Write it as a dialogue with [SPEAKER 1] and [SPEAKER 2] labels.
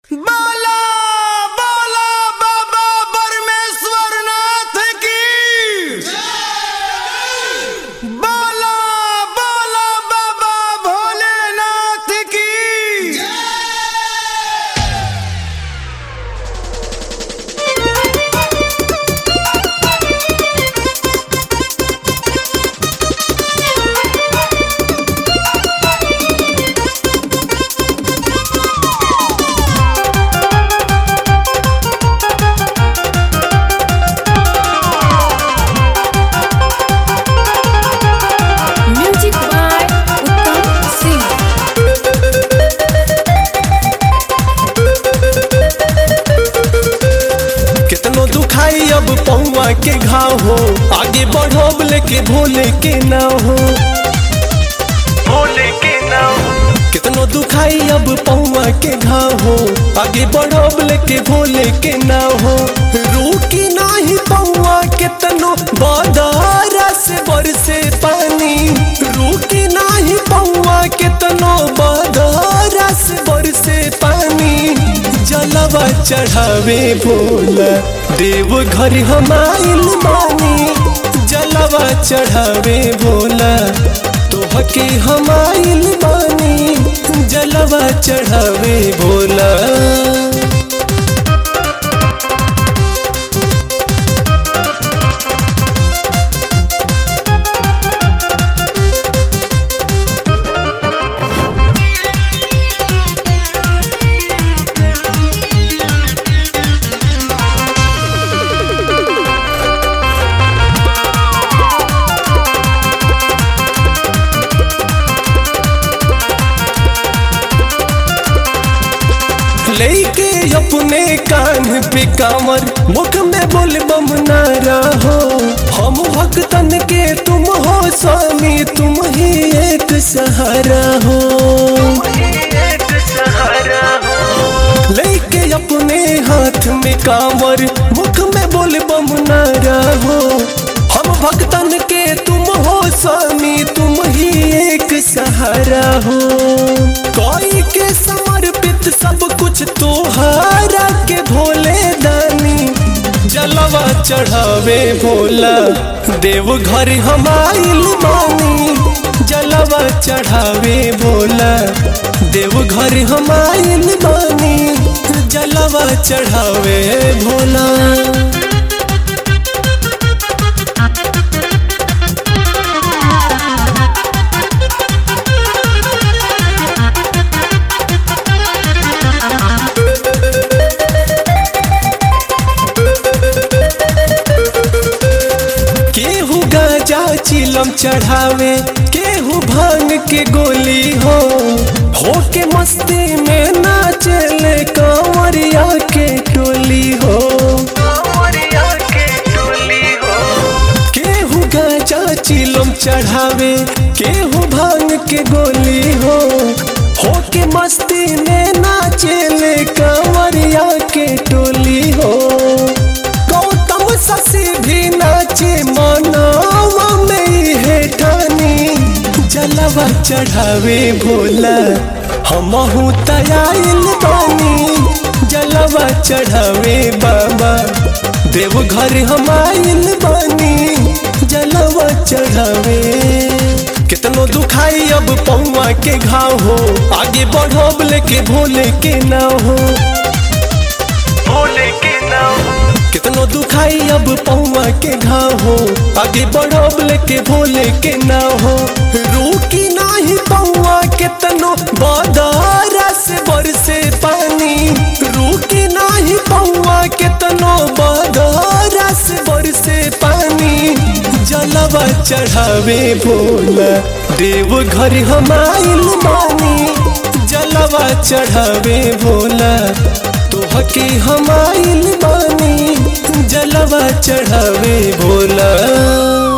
[SPEAKER 1] बाला बाला बाबा परमेश्वर नाथ की बाला बाला बाबा भोलेनाथ की
[SPEAKER 2] Music by Uttam Singh.
[SPEAKER 3] कितनो दुखाई अब पौवा के घाव हो आगे बढ़ब लेके भोले के नाव हो भोले के नाव कितनो दुखाई अब पौवा के घाव हो आगे बढ़ब लेके भोले के नाव हो रूकी नाही पौवा कितनो बादारा से बरसे पानी रूकी नाही पौवा कितनो बादारा से बरसे पानी जलवा चढ़ावे भोला देव घर हमाइल मानी जलवा चढ़ावे भोला तोहके हमाइल मानी जलवा चढ़ावे भोला लेके अपने कान पे कामर मुख में बोल बम नारा हो हम भक्तन के तुम हो स्वामी तुम ही एक सहारा हो लेके अपने हाथ में कामर मुख में बोल बम नारा हो हम भक्तन के तुम हो स्वामी तुम ही एक सहारा हो कोई के समर्पित सब कुछ तोहारा के भोले दानी जलवा चढ़ावे भोला देव घर हमाइल मानी जलवा चढ़ावे भोला देव घर हमाइल मानी जलवा चढ़ावे भोला केहू गाजा चिलम चढ़ावे केहू भांग के गोली हो हो के मस्ती में नाचले कांवरिया के टोली हो केहू गाजा चिलम चढ़ावे केहू भांग के गोली हो हो के मस्ती में नाचले कांवरिया के टोली हो गौतम ससी भी नाचे मनावा में है ठानी जलवा चढ़ावे भोला हमहू तयाइल बानी जलवा चढ़ावे बाबा देव घर हमाइल बानी जलवा चढ़ावे कितनो दुखाई अब पौवा के घाव हो आगे बढ़ब लेके भोले के नाव हो भोले के नाव कितनो दुखाई अब पौवा के घाव हो आगे बढ़ब लेके भोले के नाव हो रूकी नाही पौवा कितनो बादारा से बरसे पानी रूकी नाही पौवा कितनो बादारा से बरसे पानी जलवा चढ़ावे भोला देव घर हमाइल मानी जलवा चढ़ावे भोला तोहके हमाइल बानी जलवा चढ़ावे भोला